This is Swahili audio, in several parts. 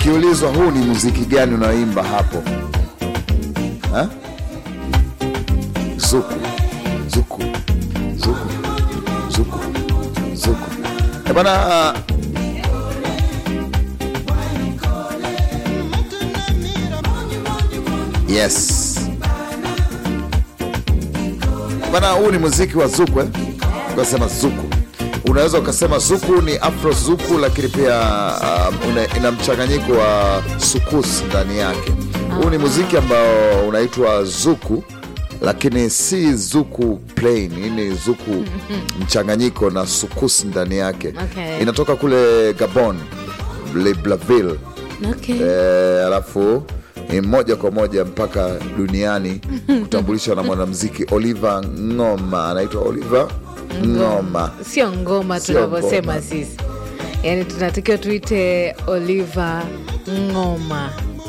ukiulizwa huu ni muziki gani unaoimba hapo ha? zuku zuku zuku zuku zuku Eh, bana yes bana huu ni muziki wa zuku eh? ukasema zuku unaweza ukasema zuku ni afro zuku lakini pia um, una- ina mchanganyiko wa sukus ndani yake huu ni muziki ambao unaitwa zuku lakini si zuku plain hii ni zuku mchanganyiko na sukus ndani yake Okay. inatoka kule gabon libreville Okay. Eh, alafu ni moja kwa moja mpaka duniani kutambulishwa na mwanamziki Oliver Ngoma, anaitwa Oliver Ngoma. sio ngoma Sio tunavyosema ngoma. sisi yaani tunatakiwa tuite oliver ngoma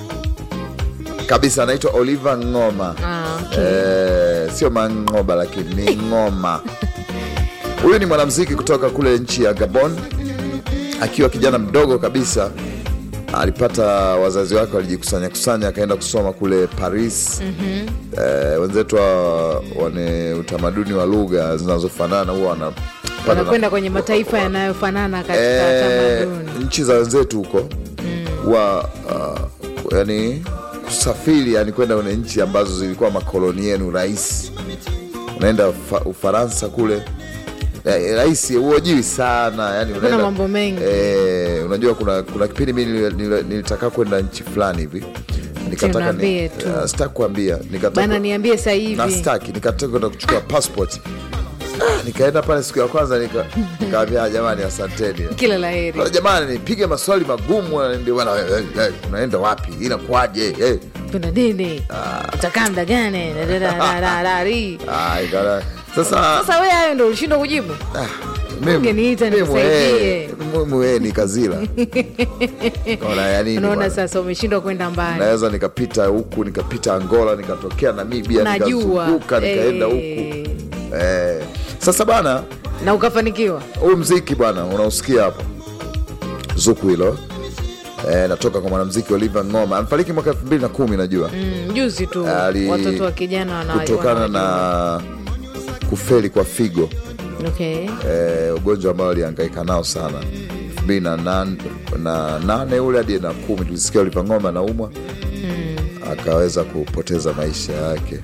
kabisa, anaitwa Oliver Ngoma. Ah, okay. Eh, sio mangoba lakini ni ngoma. Huyu ni mwanamziki kutoka kule nchi ya Gabon, akiwa kijana mdogo kabisa alipata wazazi wake walijikusanya kusanya, akaenda kusoma kule Paris. Eh, wenzetu wa- wane utamaduni wa lugha zinazofanana huwa wanapata wanakwenda kwenye mataifa yanayofanana katika Eh, tamaduni nchi za wenzetu huko wa uh, yani kusafiri yani kwenda kwenye nchi ambazo zilikuwa makoloni yenu rahisi unaenda Ufa- ufaransa kule eh, rahisi huojiwi sana yani unaenda, mambo mengi. eh, unajua kuna, kuna kipindi mi nili- nili- nilitaka kwenda nchi fulani hivi nikataka Niambie tu. uh, sitaki kuambia nikataka bana niambie sasa na hivi staki nikataka kwenda kuchukua passport Ah, nikaenda pale siku ya kwanza nika- nikaambia jamani asanteni kila la heri Wala jamani nipige maswali magumu na ndio bwana eh, eh, eh, unaenda wapi inakuwaje eh. kuna nini utakaa mda gani Da, da, da, da, da, da, ri. Ah, ikala- sasa sasa we hayo ndo ulishindwa kujibu mimi- ungeniita mimi, nikusaidie. eh, mimi, eh, ni kazila Ona, ya nini unaona bwana? sasa umeshindwa kwenda mbali naweza nikapita huku nikapita angola nikatokea namibia najua nikazunguka nikaenda huku Eh, eh. sasa bana na ukafanikiwa huu mziki bwana unaosikia hapo zuku hilo eh, natoka kwa mwanamziki Oliver Ngoma amefariki mwaka elfu mbili na kumi najua mm, juzi tu Ali- watoto wa kijana wana- kutokana wana- na kufeli kwa figo okay. eh, ugonjwa ambao alihangaika nao sana elfu mbili na nan- na nane ule hadi na kumi tulisikia Oliver Ngoma anaumwa akaweza kupoteza maisha yake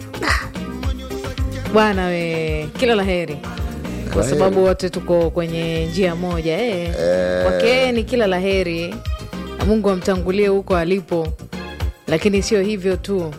bwana we kila la heri kwa La sababu heri. wote tuko kwenye njia moja eh. kwake yeye ni kila la heri na mungu amtangulie huko alipo lakini sio hivyo tu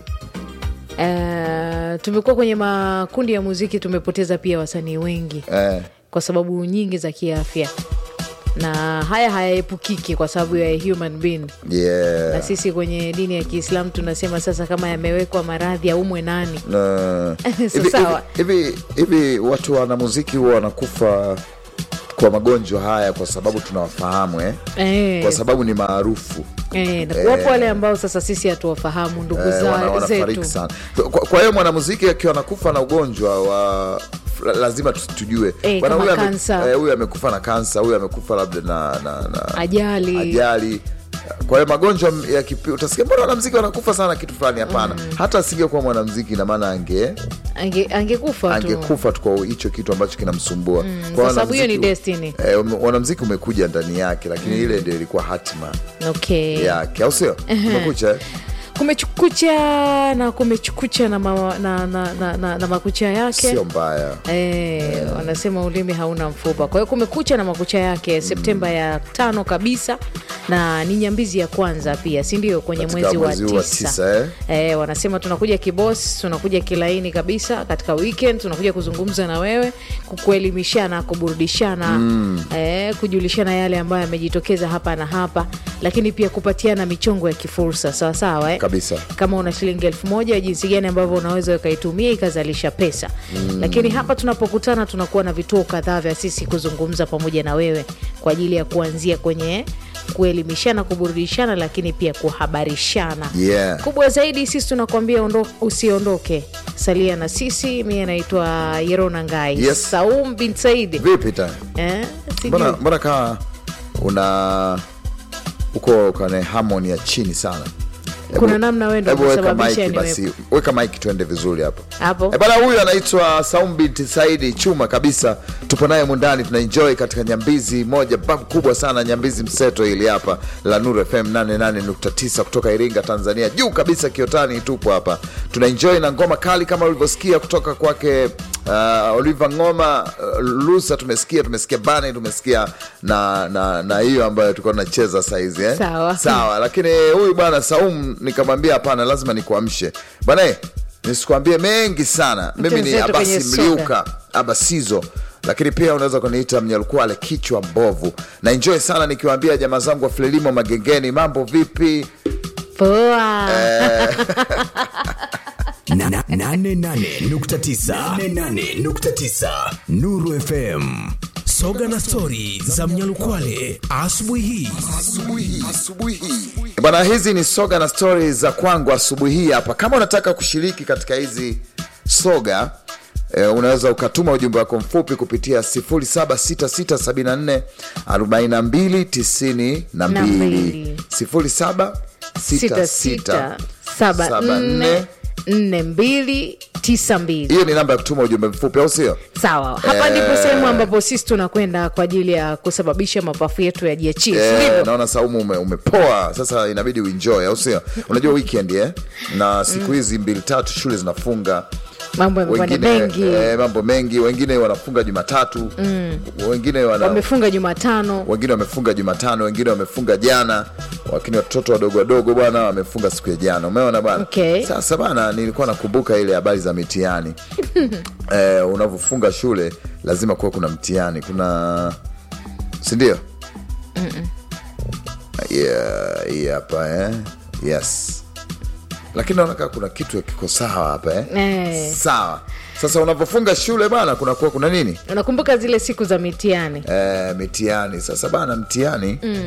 Uh, tumekuwa kwenye makundi ya muziki tumepoteza pia wasanii wengi eh, kwa sababu nyingi za kiafya na haya hayaepukiki kwa sababu ya human being yeah. na sisi kwenye dini ya kiislamu tunasema sasa kama yamewekwa maradhi aumwe nani Na- So hivi- sawa. hivi hivi- hivi watu wanamuziki huwa wanakufa kwa magonjwa haya kwa sababu tunawafahamu eh? eh, kwa sababu ni maarufu eh, na wapo wale ambao sasa sisi hatuwafahamu ndugu eh, za- wana- wanafariki zetu sana kwa, kwa hiyo mwanamuziki akiwa anakufa na ugonjwa wa la- lazima tu- tujue Eh, Bwana, kama huyu ame- kansa. eh, huyu amekufa na kansa huyu amekufa labda na, na, na ajali ajali kwa hiyo magonjwa ya kipi utasikia mbona wanamziki wanakufa sana kitu fulani hapana hata asingekuwa mwanamziki ina maana ange Ange, angekufa tu angekufa tu kwa hicho kitu ambacho kinamsumbua Kwa kwa sababu hiyo ni wanamziki- destiny eh, ume- wanamziki umekuja ndani yake lakini ile ndio ilikuwa hatima okay yake au sio umekucha eh? kumechukucha na kumechukucha na, ma, na, na, na, na, na makucha yake sio mbaya Eh, wanasema ulimi hauna mfupa. Kwa hiyo kumekucha na makucha yake Septemba ya tano kabisa, na ni nyambizi ya kwanza pia, si ndio? Kwenye Katika mwezi wa mwezi huu wa tisa, tisa, eh? Eh, wanasema tunakuja kibos, tunakuja kilaini kabisa katika weekend, tunakuja kuzungumza na wewe, kukuelimishana, kuburudishana, eh, kujulishana yale ambayo yamejitokeza hapa na hapa, lakini pia kupatiana michongo ya kifursa sawa sawa, eh? kabisa kama una shilingi elfu moja jinsi gani ambavyo unaweza ukaitumia ikazalisha pesa lakini hapa tunapokutana tunakuwa na vituo kadhaa vya sisi kuzungumza pamoja na wewe kwa ajili ya kuanzia kwenye kuelimishana kuburudishana lakini pia kuhabarishana yeah. kubwa zaidi sisi tunakuambia ondo, usiondoke salia na sisi mie naitwa yerona ngai Yes. saum bin saidi vipi ta eh, sijui. mbona mbona kaa una uko kwenye harmony ya chini sana Kuna namna wewe ndo Hebu weka umesababisha mic basi weka mic tuende vizuri hapo Hapo. Eh, bana huyu anaitwa Saumbit Saidi chuma kabisa tupo naye mundani tunaenjoy katika nyambizi moja bab kubwa sana nyambizi mseto ili hapa la Nuru FM 88.9 kutoka Iringa Tanzania juu kabisa Kiotani tupo hapa tunaenjoy na ngoma kali kama ulivyosikia kutoka kwake uh, Oliver Ngoma uh, Lusa tumesikia tumesikia Bane tumesikia na na na hiyo ambayo tulikuwa tunacheza saizi eh? Sawa. sawa lakini huyu bwana Saum nikamwambia hapana lazima nikuamshe bwana eh, nisikuambie mengi sana mimi ni Mtenzetu kwenye abasi soga. mliuka abasizo lakini pia unaweza kuniita mnyalukwale kichwa mbovu na enjoy sana nikiwaambia jamaa zangu wa Frelimo magengeni mambo vipi poa Na- na- nane nane nukta tisa. Nane nane nukta tisa. Nuru FM soga na stori za Mnyalukwale asubuhi hii bwana hizi ni soga na stori za kwangu asubuhi hii hapa kama unataka kushiriki katika hizi soga E, unaweza ukatuma ujumbe wako mfupi kupitia 0766744292 sita sita saba nne nne mbili tisa mbili hiyo ni namba ya kutuma ujumbe mfupi au sio sawa hapa Eh. ndipo sehemu ambapo sisi tunakwenda kwa ajili ya kusababisha mapafu yetu yajiachie Eh, sindivyo naona saumu ume, umepoa sasa inabidi uenjoy au sio unajua weekend eh? na siku hizi mbili tatu shule zinafunga mambo yamekuwa ni wengine mengi eh, mambo mengi wengine wanafunga jumatatu wengine wana, wamefunga jumatano wengine wamefunga jumatano wengine wamefunga jana lakini watoto wadogo wadogo bwana wamefunga siku ya jana umeona bwana Okay. sasa bana nilikuwa nakumbuka ile habari za mitihani eh, unavyofunga shule lazima kuwa kuna mtihani kuna sindio yeah, hii hapa eh? yes lakini naona kama kuna kitu kiko sawa hapa eh? Eh. sawa sasa unavyofunga shule bana kunakuwa kuna nini unakumbuka zile siku za mitihani eh, mitihani sasa bana mtihani mm.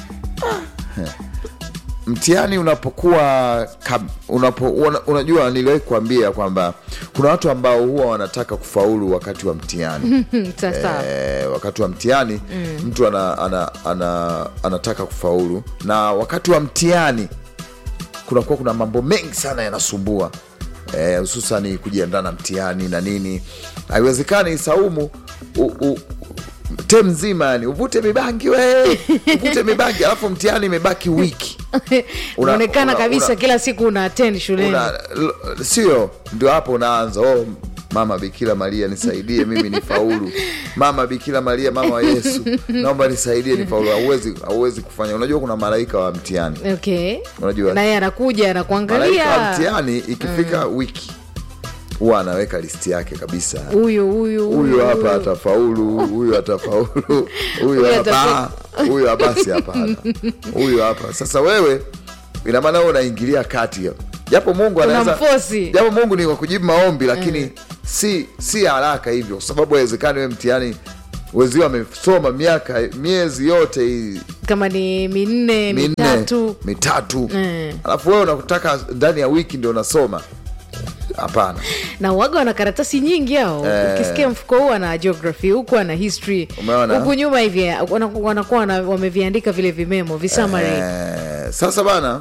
mtihani unapokuwa kab- unapo, una, unajua niliwahi kuambia kwamba kuna watu ambao huwa wanataka kufaulu wakati wa mtihani sasa eh, wakati wa mtihani mm. mtu ana, ana, ana, anataka kufaulu na wakati wa mtihani kunakuwa kuna mambo mengi sana yanasumbua eh, hususani kujiandaa na mtihani na nini haiwezekani saumu u, u, tem nzima yani uvute mibangi we uvute mibangi alafu mtihani imebaki wiki Una- unaonekana una- kabisa una- kila siku una attend shuleni una, l- sio ndio hapo unaanza oh, mama bikira maria nisaidie mimi ni faulu mama bikira maria mama wa yesu naomba nisaidie ni faulu hauwezi hauwezi kufanya unajua kuna malaika wa mtihani okay Unajua- naye anakuja malaika wa anakuangalia mtihani ikifika wiki huwa anaweka listi yake kabisa huyu huyu huyu hapa atafaulu huyu atafaulu huyu Huyu hapa atafa- huyu basi hapana huyu hapa sasa wewe ina maana wewe unaingilia kati hapo. japo mungu anaweza Unamforce. japo mungu ni wa kujibu maombi lakini si si haraka hivyo kwa sababu haiwezekani wewe mtihani wezio wamesoma miaka miezi yote hii kama ni minne minne mitatu mitatu Mm. alafu wewe unakutaka ndani ya wiki ndio unasoma hapana na uwaga wana karatasi nyingi hao ukisikia mfuko huu ana geography huku ana history Umeona? huku nyuma hivi wana- wanakuwa wana- wameviandika vile vimemo visamari Eh, sasa bana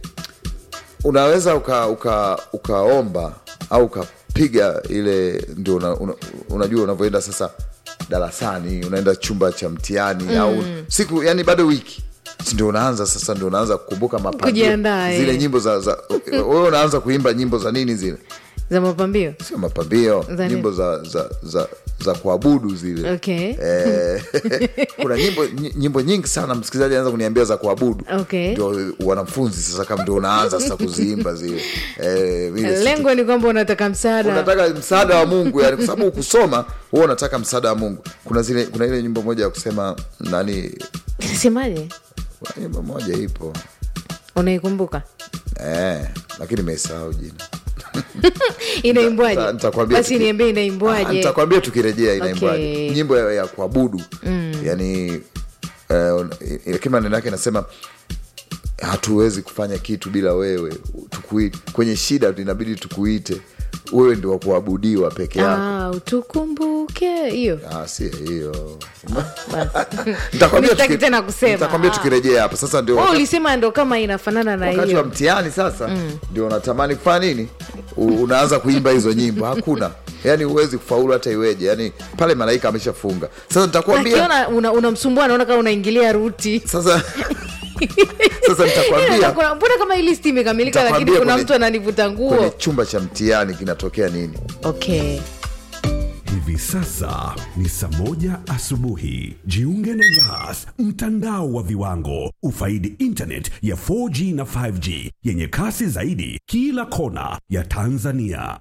unaweza uka, uka, ukaomba au ukapiga ile ndio una, una, unajua unavyoenda sasa darasani unaenda chumba cha mtihani au siku yani bado wiki Si ndio unaanza sasa ndio unaanza kukumbuka mapambio Kujiandaa, zile eh. nyimbo za, za wewe unaanza kuimba nyimbo za nini zile za mapambio sio mapambio Za nini? nyimbo za, za, za, za kuabudu zile okay Eh, kuna nyimbo ny- nyimbo nyingi sana msikilizaji anaweza kuniambia za kuabudu Okay. ndio wanafunzi sasa kama ndio unaanza sasa kuziimba zile eh, vile si- lengo ni kwamba unataka msaada unataka msaada wa mungu yani kwa sababu ukusoma huwa unataka msaada wa mungu kuna zile kuna ile nyimbo moja ya kusema nani semaje kuna nyimbo moja ipo unaikumbuka eh, lakini imesahau jina inaimbwaje Nita- nitakwambia basi tuki- niambie Ah, inaimbwaje nitakwambia tukirejea inaimbwaje Okay. nyimbo ya, ya kuabudu yani eh, lakini maneno yake inasema hatuwezi kufanya kitu bila wewe Tukuite. kwenye shida inabidi tukuite wewe ndio wa kuabudiwa peke yako Ah, utukumbuke hiyo Ah, si hiyo basi. Nitakwambia Sitaki tuki- tena kusema. nitakwambia Ah. tukirejea hapa sasa ndio Wewe wakati- ulisema ndo kama inafanana na wakati wa hiyo mtihani sasa ndio unatamani kufanya nini U- unaanza kuimba hizo nyimbo hakuna yani huwezi kufaulu hata iweje yani pale malaika ameshafunga sasa nitakwambia akiona una- unamsumbua naona kama unaingilia ruti sasa sasa nitakwambia Kuna- mbona kama hii list imekamilika lakini Nitakwambia kuna kwenye- mtu ananivuta kwenye nguo chumba cha mtihani kinatokea nini okay Hivi sasa ni saa moja asubuhi. Jiunge na Yas, mtandao wa viwango. Ufaidi internet ya 4G na 5G yenye kasi zaidi kila kona ya Tanzania.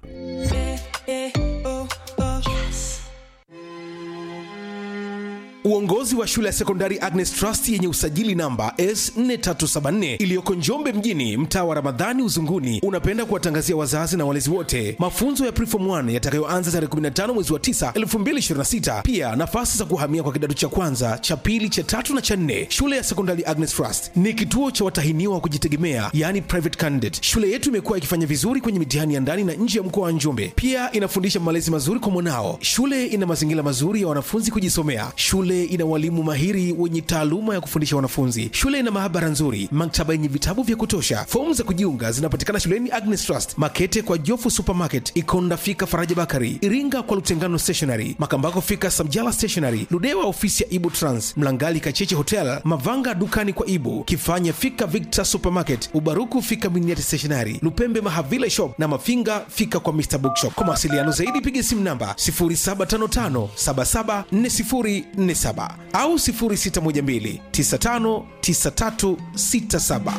Uongozi wa shule ya sekondari Agnes Trust yenye usajili namba S4374 iliyoko Njombe mjini, mtaa wa Ramadhani Uzunguni, unapenda kuwatangazia wazazi na walezi wote mafunzo ya Preform 1 yatakayoanza tarehe 15 mwezi wa 9 2026. Pia nafasi za kuhamia kwa kidato cha kwanza, cha pili, cha tatu na cha nne. Shule ya sekondari Agnes Trust ni kituo cha watahiniwa wa kujitegemea, yani private candidate. Shule yetu imekuwa ikifanya vizuri kwenye mitihani ya ndani na nje ya mkoa wa Njombe. Pia inafundisha malezi mazuri kwa mwanao. Shule ina mazingira mazuri ya wanafunzi kujisomea. Shule ina walimu mahiri wenye taaluma ya kufundisha wanafunzi. Shule ina maabara nzuri, maktaba yenye vitabu vya kutosha. Fomu za kujiunga zinapatikana shuleni Agnes Trust, Makete kwa Jofu Supermarket, Ikonda fika Faraja Bakari, Iringa kwa Lutengano Stationery, Makambako fika Samjala Stationery, Ludewa ofisi ya Ibu Trans, Mlangali Kacheche Hotel, Mavanga dukani kwa Ibu, Kifanya fika Victor Supermarket, Ubaruku fika Miniati Stationery, Lupembe Mahavila Shop na Mafinga fika kwa Mr Bookshop. Kwa mawasiliano zaidi piga simu namba 0755774047 au 0612959367.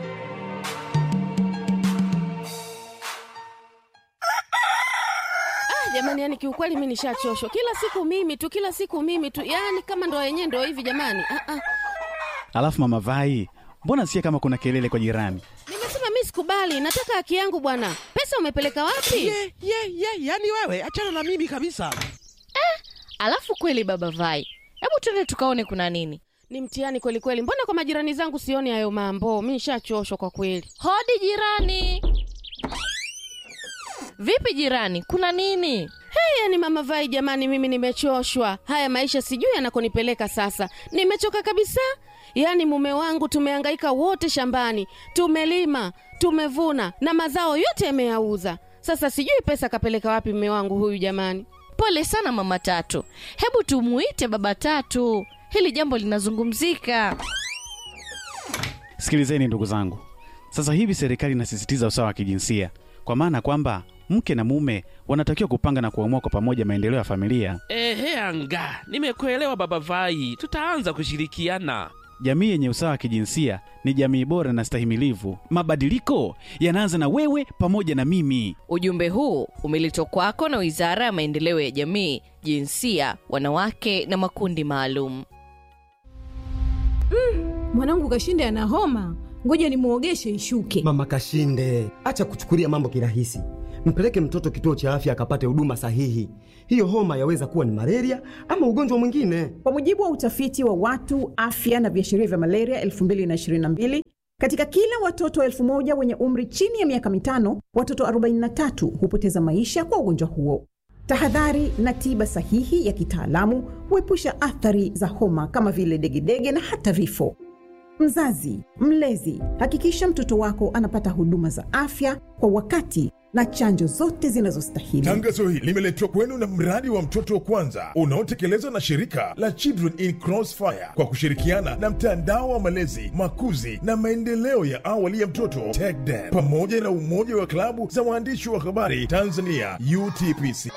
Ah, jamani, yani kiukweli mi nishachoshwa. Kila siku mimi tu, kila siku mimi tu, yani kama ndo yenyewe ndo hivi jamani. Ah, ah. Alafu mama Vai, mbona sikia kama kuna kelele kwa jirani? Nimesema mi sikubali, nataka haki yangu bwana. Pesa umepeleka wapi? ye ye ye yani wewe achana na mimi kabisa Alafu kweli baba Vai, hebu tuende tukaone kuna nini. Ni mtihani kweli kweli. Mbona kwa majirani zangu sioni hayo mambo? Mi nishachoshwa kwa kweli. Hodi jirani. Vipi jirani, kuna nini? Hey, yani mama Vai, jamani, mimi nimechoshwa. Haya maisha sijui yanakonipeleka sasa. Nimechoka kabisa. Yaani mume wangu tumehangaika wote shambani, tumelima, tumevuna na mazao yote yameyauza. Sasa sijui pesa kapeleka wapi mume wangu huyu jamani. Pole sana mama Tatu, hebu tumuite baba Tatu, hili jambo linazungumzika. Sikilizeni ndugu zangu, sasa hivi serikali inasisitiza usawa wa kijinsia, kwa maana kwamba mke na mume wanatakiwa kupanga na kuamua kwa pamoja maendeleo ya familia. ehe anga nimekuelewa baba vai tutaanza kushirikiana Jamii yenye usawa wa kijinsia ni jamii bora na stahimilivu. Mabadiliko yanaanza na wewe pamoja na mimi. Ujumbe huu umeletwa kwako na Wizara ya Maendeleo ya Jamii, Jinsia, Wanawake na Makundi Maalum. mwanangu kashinde ana homa ngoja nimwogeshe ishuke Mama Kashinde, acha kuchukulia mambo kirahisi. Mpeleke mtoto kituo cha afya akapate huduma sahihi. Hiyo homa yaweza kuwa ni malaria ama ugonjwa mwingine. Kwa mujibu wa utafiti wa watu afya na viashiria vya malaria 2022 katika kila watoto elfu moja wenye umri chini ya miaka mitano, watoto 43 hupoteza maisha kwa ugonjwa huo. Tahadhari na tiba sahihi ya kitaalamu huepusha athari za homa kama vile degedege na hata vifo. Mzazi, mlezi, hakikisha mtoto wako anapata huduma za afya kwa wakati na chanjo zote zinazostahili. Tangazo hili limeletwa kwenu na mradi wa mtoto wa kwanza unaotekelezwa na shirika la Children in Crossfire kwa kushirikiana na mtandao wa malezi, makuzi na maendeleo ya awali ya mtoto TECDEM pamoja na umoja wa klabu za waandishi wa habari Tanzania UTPC.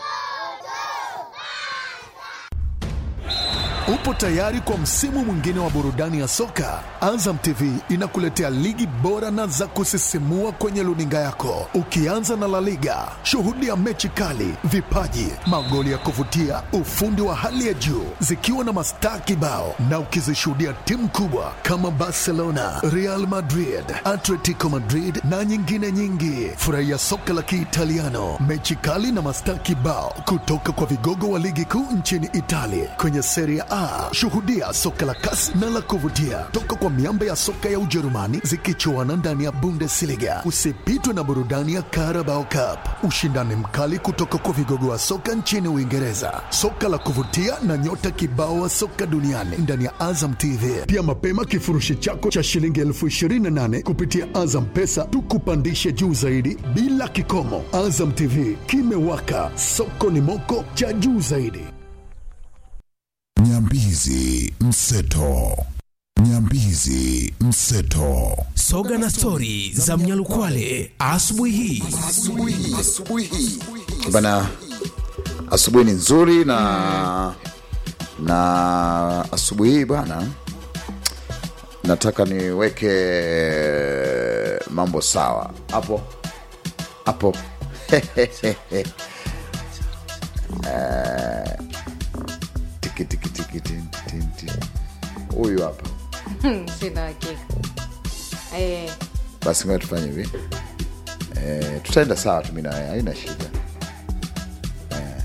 Upo tayari kwa msimu mwingine wa burudani ya soka? Azam TV inakuletea ligi bora na za kusisimua kwenye luninga yako, ukianza na La Liga. Shuhudia mechi kali, vipaji, magoli ya kuvutia, ufundi wa hali ya juu, zikiwa na mastaa kibao, na ukizishuhudia timu kubwa kama Barcelona, Real Madrid, Atletico Madrid na nyingine nyingi. Furahia soka la Kiitaliano, mechi kali na mastaa kibao kutoka kwa vigogo wa ligi kuu nchini Italia kwenye Serie A Ah, shuhudia soka la kasi na la kuvutia toka kwa miamba ya soka ya Ujerumani zikichuana ndani ya Bundesliga. Usipitwe na burudani ya Carabao Cup, ushindani mkali kutoka kwa vigogo wa soka nchini Uingereza, soka la kuvutia na nyota kibao wa soka duniani ndani ya Azam TV. Pia mapema kifurushi chako cha shilingi elfu ishirini na nane kupitia Azam Pesa tukupandishe juu zaidi bila kikomo. Azam TV kimewaka, soko ni moko cha juu zaidi. Nyambizi Mseto. Nyambizi Mseto. Soga na stori za Mnyalukwale asubuhi hii. bana asubuhi ni nzuri na na asubuhi hii bwana nataka niweke mambo sawa hapo hapo Eh, tiki, tiki, tiki, tin, tin, tin. huyu hapa sina hakika Eh, basi ngoja tufanye hivi eh, tutaenda sawa tu mi na wewe haina shida eh.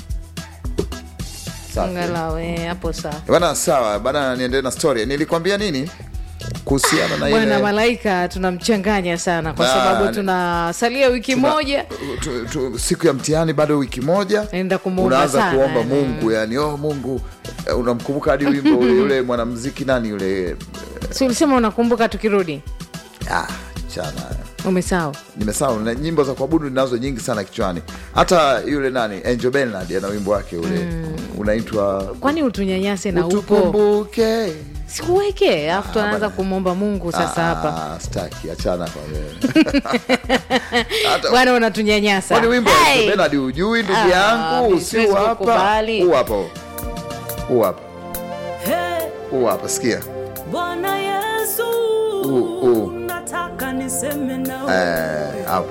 Safi. angalau eh, hapo sawa bana sawa bana niendelee na story nilikwambia nini kuhusiana na bwana ile malaika tunamchanganya sana kwa Ah, sababu ni- tunasalia wiki tuna- moja tu, tu, siku ya mtihani bado wiki moja enda kumuomba unaanza sana kuomba eh. mungu yani oh mungu eh, unamkumbuka hadi wimbo ule yule mwanamziki nani yule si ulisema unakumbuka tukirudi ah, chana umesahau nimesahau na nyimbo za kuabudu ninazo nyingi sana kichwani hata yule nani angel benard ana wimbo wake ule mm. unaitwa kwani utunyanyase na upo utukumbuke sikuweke alafu tuanaanza bana. kumwomba mungu sasa hapa Ah, staki achana kwa wewe Hata- bwana unatunyanyasa kwani wimbo wa Hey! Angel Benard hujui ndugu Ah, yangu mimi si siwezi huu hapa kukubali. huu hapa huu hapa huu hapa sikia Bwana Yesu, huu huu nataka niseme nawe. Eh, hapo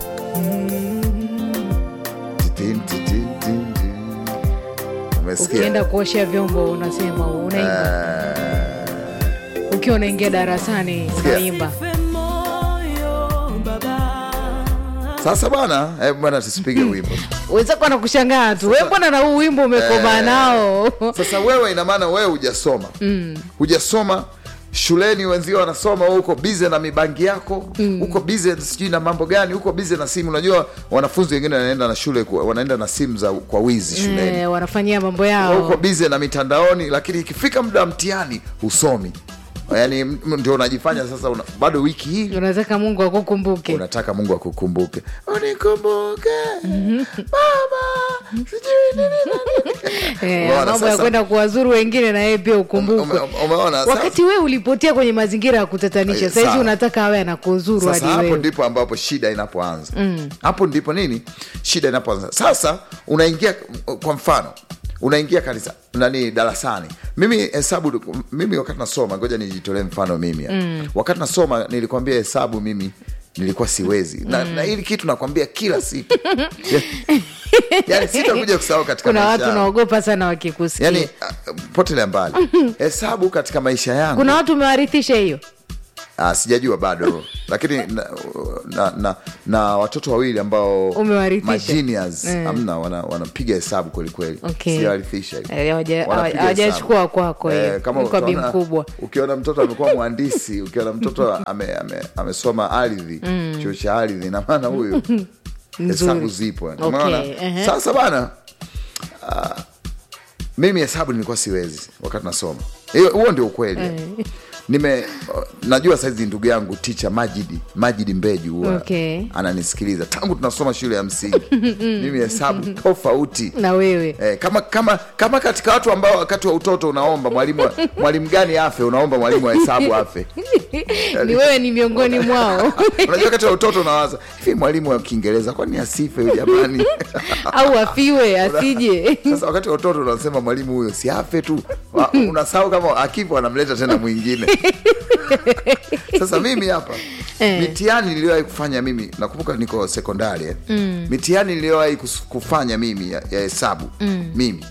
Titin, titin, tin, tin. umesikia ukienda kuosha vyombo unasema unaimba Eh, ukiwa unaingia darasani Sikia. unaimba sasa bwana eh, bwana tusipige wimbo wenzako anakushangaa tu we mbona na huu wimbo umekomaa Eh, nao sasa wewe ina maana wewe hujasoma mm. hujasoma shuleni wenzio wanasoma wewe uko bize na mibangi yako mm. uko bize sijui na mambo gani uko bize na simu unajua wanafunzi wengine wanaenda na shule kwa- wanaenda na simu za kwa wizi shuleni eh, wanafanyia mambo Wewe yao uko bize na mitandaoni lakini ikifika muda wa mtihani husomi yaani m- ndio unajifanya sasa una, bado wiki hii unataka mungu akukumbuke unataka mungu akukumbuke unikumbuke baba sijui nini Eh, Umeona mambo ya sasa? kwenda kuwazuru wengine na yeye pia ukumbukwe Ume- umeona sasa? wakati wewe ulipotea kwenye mazingira ya kutatanisha Eh, sahizi sawa. unataka awe anakuzuru sasa hadi hapo wewe ndipo ambapo shida inapoanza Mm. hapo ndipo nini shida inapoanza sasa unaingia kwa mfano unaingia kanisa nani darasani mimi hesabu mimi wakati nasoma ngoja nijitolee mfano mimi hapa. Mm. wakati nasoma nilikwambia hesabu mimi nilikuwa siwezi na, Mm. na hili kitu nakwambia kila siku yani sitakuja kusahau katika kuna maisha watu yangu. naogopa sana wakikusikia yani uh, potelea mbali hesabu katika maisha yangu kuna watu umewarithisha hiyo Ah, sijajua bado lakini na, na, na, na watoto wawili ambao Umewarithisha? magenius Mm. amna wana- wanapiga hesabu kwelikweli Okay. siwarithisha hiyo. Eh, hawaja- Wanapiga hawajachukua hesabu. kwako hiyo. Eh, kama Kwa bi utaona- mkubwa. ukiona mtoto amekuwa mhandisi ukiona mtoto ame, ame, amesoma ardhi Mm. chuo cha ardhi na maana huyu hesabu zipo yani. Okay, Umeona? ehe. sasa bana ah, mimi hesabu nilikuwa siwezi wakati nasoma hiyo huo ndio ukweli Eh. nime najua saizi ndugu yangu ticha majidi majidi mbeju huwa Okay. ananisikiliza tangu tunasoma shule ya msingi mimi hesabu tofauti na wewe Eh, kama kama kama katika watu ambao wakati wa utoto unaomba mwalimu wa- mwalimu gani afe unaomba mwalimu wa hesabu afe ni wewe ni miongoni mwao unajua wakati wa utoto unawaza hivi mwalimu wa kiingereza kwani asife huyu jamani au afiwe asije sasa wakati wa utoto unasema mwalimu huyo si afe tu Wa- unasahau kama akifa wanamleta tena mwingine sasa mimi hapa Eh. mitihani niliyowahi kufanya mimi nakumbuka niko sekondari eh. Mm. mitihani niliyowahi kus- kufanya mimi ya ya hesabu Mm. mimi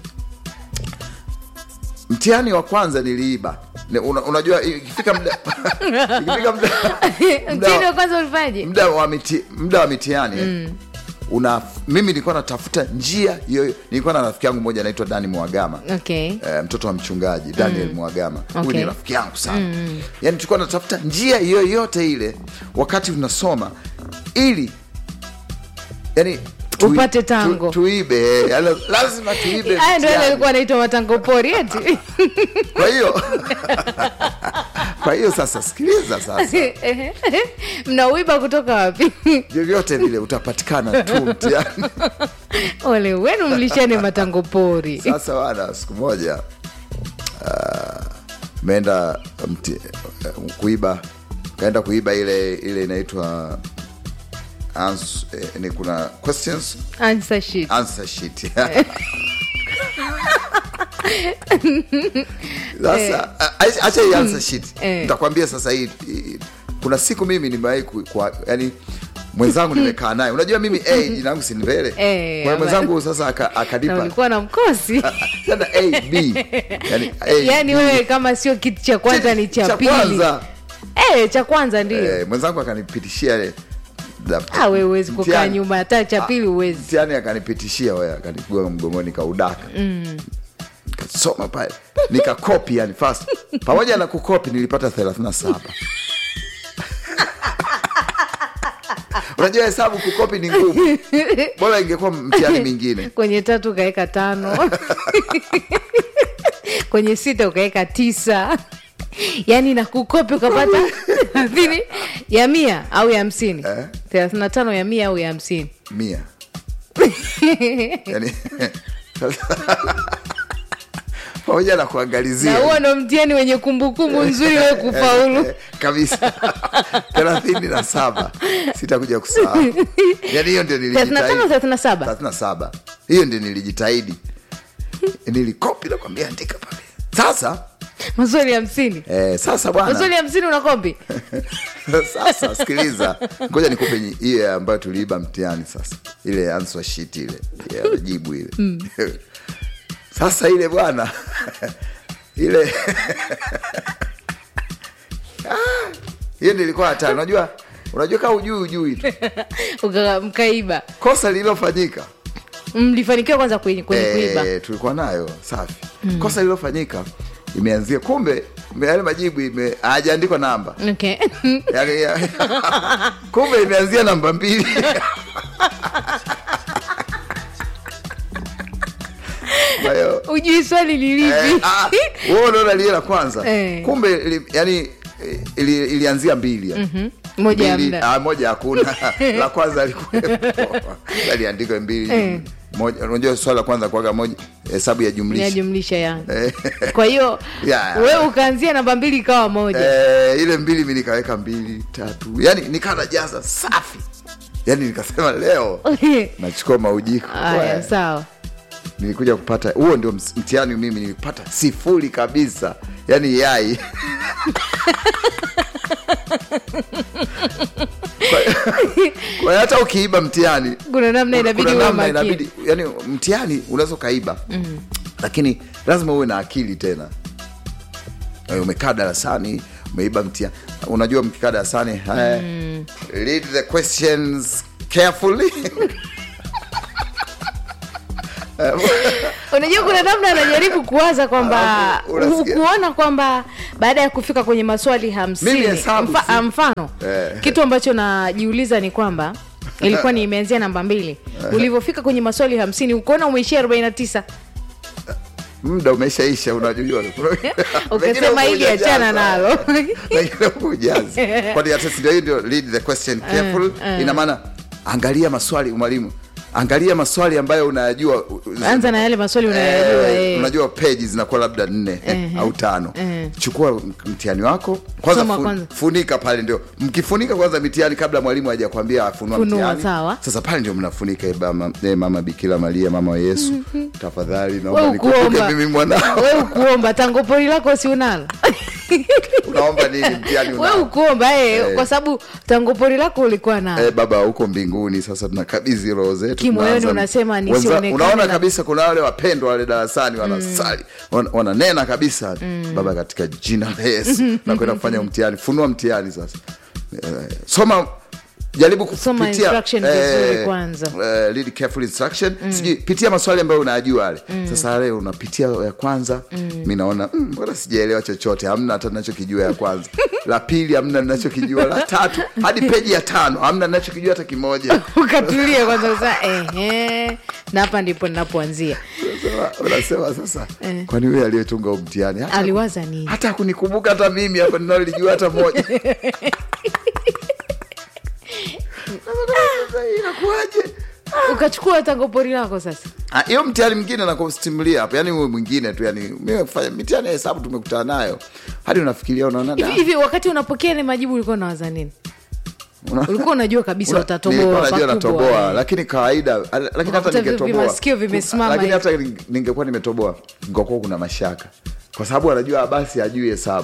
mtihani wa kwanza niliiba Ne- una, unajua ikifika muda ikifika muda mtini wa kwanza ulifanyaje muda wa miti, muda wa mitihani eh, Mm. una mimi nilikuwa natafuta njia hiyo nilikuwa na rafiki yangu mmoja anaitwa dani mwagama okay. eh, mtoto wa mchungaji daniel Mm. mwagama huyu Okay. ni rafiki yangu sana Mm. yani tulikuwa natafuta njia yoyote ile wakati tunasoma ili yani Upate tango. tu, tuibe yani, lazima tuibe haya ndio yale mtihani. alikuwa anaitwa matango pori eti kwa hiyo kwa hiyo sasa sikiliza sasa mnauiba kutoka wapi vyovyote vile utapatikana tu mtihani ole wenu mlishane matango pori sasa wana siku moja uh, meenda mti, uh, kuiba kaenda kuiba ile ile inaitwa ans, eh, ni kuna questions answer sheet answer sheet sasa a- acha hii answer sheet Eh. nitakwambia sasa hii hii- kuna siku mimi nimewahi ku- kwa yani mwenzangu nimekaa naye unajua mimi a jina langu si ni mbele Eh, kwa hiyo ama- mwenzangu sasa aka- na akanipa ulikuwa na mkosi tena a b yani, A, yaani B. wewe kama sio kitu cha kwanza ni cha cha pili kwanza Eh, cha kwanza ndio eh, mwenzangu akanipitishia ile Ah, wewe huwezi kukaa mtihani. nyuma hata cha pili huwezi mtihani akanipitishia wewe akanipigwa mgongoni kaudaka mm. nikasoma pale nikakopi yani fast pamoja na kukopi nilipata 37 unajua hesabu kukopi ni ngumu bora ingekuwa mtihani mingine kwenye tatu ukaweka tano kwenye sita ukaweka tisa yaani na kukopi ukapata thelathini ya mia au ya hamsini thelathini na tano ya mia au ya hamsini mia yani pamoja na na kuangalizia huo ndo mtihani wenye kumbukumbu nzuri we kufaulu kabisa thelathini na saba sitakuja kusahau yani hiyo ndio thelathini na tano nilijitahidi thelathini na saba thelathini na saba hiyo ndio nilijitahidi nilikopi nakwambia andika pale sasa maswali hamsini eh, sasa maswali bwana hamsini unakopi sasa sikiliza ngoja nikupe nyi- hiyo ambayo tuliiba mtihani sasa ile answer sheet ile ya jibu ile Mm. sasa ile bwana ile Ah, hiyo nilikuwa hatari unajua unajua kaa ujui ujui tu Uka- mkaiba kosa lililofanyika mlifanikiwa kwanza kwenye, kwenye kuiba eh, tulikuwa nayo safi Mm. kosa lililofanyika imeanzia kumbe yale majibu ime hajaandikwa namba okay. yani, ya, kumbe imeanzia namba mbili Kwa hiyo ujui swali eh, lilipi ah, wewe unaona lile la kwanza Eh. kumbe ili, yani eh, ili, ilianzia mbili yani. Mhm. moja ya Mbili- mda ah, moja hakuna la kwanza alikuwepo aliandikwa mbili Eh. moja unajua swali la kwanza kuaga moja hesabu ya jumlisha yajumlisha ya Eh, kwa hiyo ya. we ukaanzia namba mbili ikawa moja Eh, ile mbili mi nikaweka mbili tatu yani nikawa najaza safi yani nikasema leo nachukua maujiko haya We, sawa nilikuja kupata huo ndio ms- mtihani mimi nilipata sifuri kabisa yani yai kwa hiyo hata ukiiba mtihani kuna namna inabidi kuna uwe namna makini inabidi yani mtihani unaweza ukaiba Mm. lakini lazima uwe na akili tena Eh, umekaa darasani umeiba mtihani unajua mkikaa darasani haya Mm. read the questions carefully unajua kuna namna anajaribu kuwaza kwamba Alafu unasikia- kuona kwamba baada ya kufika kwenye maswali Mimi hamsini hesabu mfa, si- ah, mfano Eh. kitu ambacho najiuliza ni kwamba ilikuwa ni imeanzia namba mbili ulivyofika kwenye maswali hamsini ukaona umeishia arobaini na tisa muda umeshaisha unajua ukasema hili achana nalo ujazi kwani hata si ndio hiyo ndio read the question careful Eh, eh. ina maana angalia maswali mwalimu angalia maswali ambayo unayajua anza na yale maswali unayajua Eh, eh. unajua peji zinakuwa labda nne Ehe. au tano Ehe. chukua mtihani wako kwanza, Soma fu- kwanza. funika pale ndio mkifunika kwanza mitihani kabla mwalimu hajakwambia afunua Funua, mtihani sawa. sasa pale ndio mnafunika eh, mama, eh, mama bikira maria mama wa yesu Mhm. tafadhali we naomba nikumbuke ukuomba mimi mwanao we ukuomba tangopori lako si unalo unaomba nini mtihani we unao ukuomba eh, Eh. kwa sababu tangopori lako ulikuwa nalo Eh, baba huko mbinguni sasa tunakabidhi roho zetu Kimoyoni tunaanza- unasema Wenza- nisionekane unaona na- kabisa kuna wale wapendwa wale darasani wanasali wana- wananena kabisa baba katika jina la yesu na kwenda kufanya mtihani funua mtihani sasa eh, soma jaribu Soma kupitia instruction vizuri kwanza. eh, read careful instruction sijui pitia maswali ambayo unayajua yale Mm. sasa leo unapitia ya kwanza mi naona "Mm, mbona sijaelewa chochote hamna hata nachokijua ya kwanza la pili hamna nachokijua la tatu hadi peji ya tano hamna nachokijua hata kimoja ukatulia kwanza sasa ehe na hapa ndipo ninapoanzia Unasema- unasema sasa Eh. kwani huyo aliyetunga huu mtihani hata, aliwaza nini hata kunikumbuka hata mimi hapa ninalijua hata moja inakuwaje ukachukua tango pori lako sasa Ah, hiyo mtihani mwingine nakustimulia hapo yani huyo mwingine tu yani mimi kufanya mitihani ya hesabu tumekutana nayo hadi unafikiria unaona hivi da, hivi wakati unapokea ile majibu ulikuwa unawaza nini una- ulikuwa unajua kabisa una- utatoboa nilikuwa najua pakubwa. natoboa lakini kawaida al- lakini hata Unakuta vi- ningetoboa vimasikio vimesimama lakini hivi. hata ning- ningekuwa nimetoboa ngekuwa kuna mashaka kwa sababu anajua basi ajui hesabu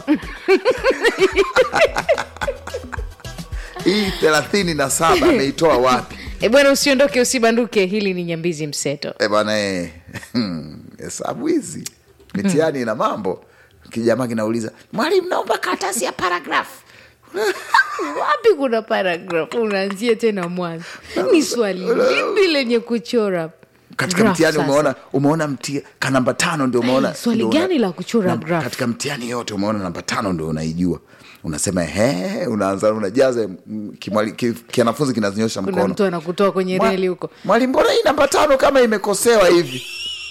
hii thelathini na saba ameitoa wapi e bwana usiondoke usibanduke hili ni nyambizi mseto e bwana eh, hesabu hizi mitihani ina mambo kijamaa kinauliza mwalimu naomba karatasi ya paragrafu wapi kuna paragraph unaanzia tena mwanzo ni swali lipi lenye kuchora katika graph mtihani sasa? umeona umeona mti ka namba tano ndio umeona swali ndio una- gani la kuchora na- graph? katika mtihani yote umeona namba tano ndio unaijua unasema he unaanza unajaza mm, kimwali- ki- kianafunzi kinazinyosha kuna mkono mtu anakutoa kwenye Mwa- reli huko mwalimu mbona hii namba tano kama imekosewa hivi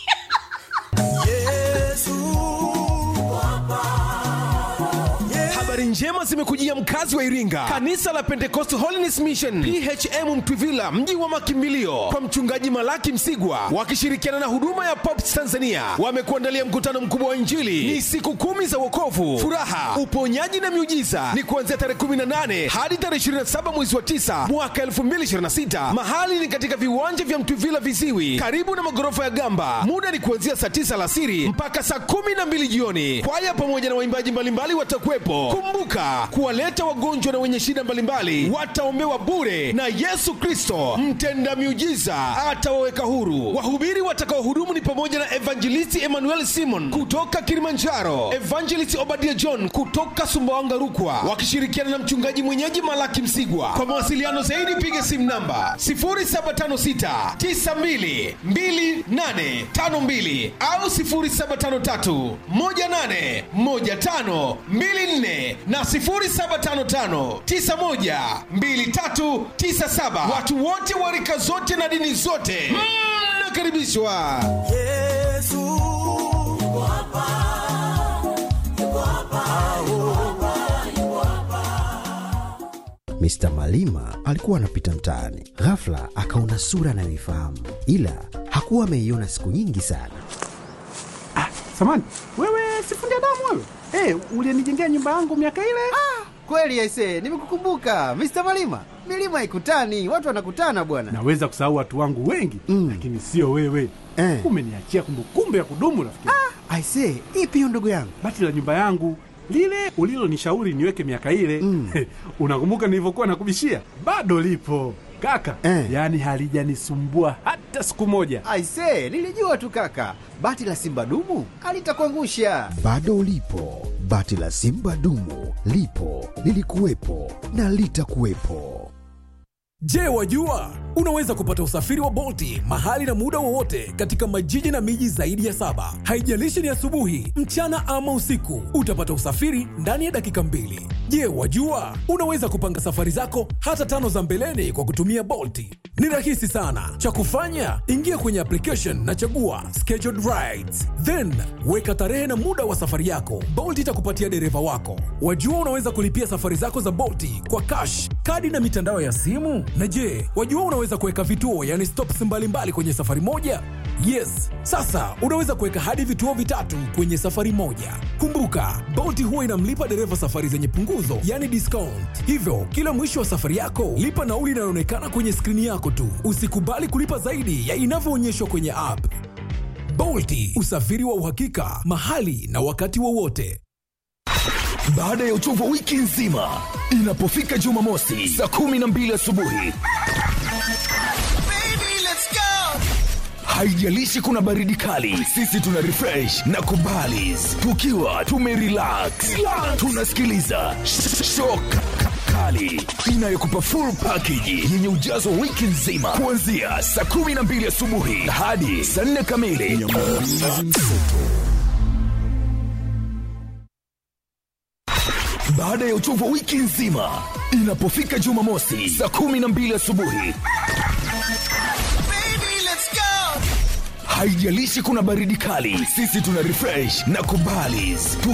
habari njema zimekujia mkazi wa iringa kanisa la pentecost holiness mission phm mtwivila mji wa makimbilio kwa mchungaji malaki msigwa wakishirikiana na huduma ya pops tanzania wamekuandalia mkutano mkubwa wa injili ni siku kumi za wokovu furaha uponyaji na miujiza ni kuanzia tarehe 18 hadi tarehe 27 mwezi wa 9 mwaka 2026 mahali ni katika viwanja vya mtwivila viziwi karibu na magorofa ya gamba muda ni kuanzia saa 9 alasiri mpaka saa 12 jioni kwaya pamoja na waimbaji mbalimbali watakuwepo kumbuka kuwaleta wagonjwa na wenye shida mbalimbali wataombewa bure na yesu kristo mtenda miujiza atawaweka huru wahubiri watakaohudumu ni pamoja na evangelisti emmanuel simon kutoka kilimanjaro evangelist obadia john kutoka sumbawanga rukwa wakishirikiana na mchungaji mwenyeji malaki msigwa kwa mawasiliano zaidi piga simu namba 0756 92 2852 au 0753 18 15 24 na 0755 91 2397 watu wote wa rika zote na dini zote mnakaribishwa yesu Mr. Malima alikuwa anapita mtaani, ghafla akaona sura anayoifahamu, ila hakuwa ameiona siku nyingi sana. Samani, wewe sifundi damu wewe? Eh, ulinijengea nyumba yangu miaka ile? Kweli aise, nimekukumbuka Mr. Malima. Milima ikutani, watu wanakutana bwana. Naweza kusahau watu wangu wengi mm. lakini sio wewe Eh. umeniachia kumbukumbu ya kudumu rafiki. Aise, ipi hiyo ndugu yangu? Bati la nyumba yangu lile ulilonishauri niweke miaka ile mm. unakumbuka nilivyokuwa nakubishia? Bado lipo kaka Eh. yaani halijanisumbua hata siku moja. Aise, nilijua tu kaka, bati la simba dumu alitakuangusha. Bado lipo bati la Simba dumu, lipo lilikuwepo na litakuwepo. Je, wajua unaweza kupata usafiri wa Bolti mahali na muda wowote katika majiji na miji zaidi ya saba. Haijalishi ni asubuhi, mchana ama usiku, utapata usafiri ndani ya dakika mbili. Je, wajua unaweza kupanga safari zako hata tano za mbeleni kwa kutumia Bolti? Ni rahisi sana. Cha kufanya, ingia kwenye application na chagua scheduled rides, then weka tarehe na muda wa safari yako. Bolt itakupatia dereva wako. Wajua unaweza kulipia safari zako za Bolti kwa cash, kadi na mitandao ya simu. Na je, wajua unaweza kuweka vituo, yani stops mbalimbali kwenye safari moja? Yes, sasa unaweza kuweka hadi vituo vitatu kwenye safari moja. Kumbuka, Bolt huwa inamlipa dereva safari zenye punguzo, yani discount. Hivyo, kila mwisho wa safari yako, lipa nauli inayoonekana kwenye skrini yako tu. Usikubali kulipa zaidi ya inavyoonyeshwa kwenye app. Bolti, usafiri wa uhakika, mahali na wakati wowote. Baada ya uchovu wa wiki nzima, inapofika Jumamosi saa kumi na mbili asubuhi, haijalishi kuna baridi kali, sisi tuna refresh na kubalis tukiwa tumerelax, tunasikiliza shock kali inayokupa full package yenye ujazo wa wiki nzima kuanzia saa 12 asubuhi hadi saa 4 kamili. Baada ya uchovu wa wiki nzima, inapofika Jumamosi saa 12 asubuhi haijalishi kuna baridi kali, sisi tuna refresh na kubalis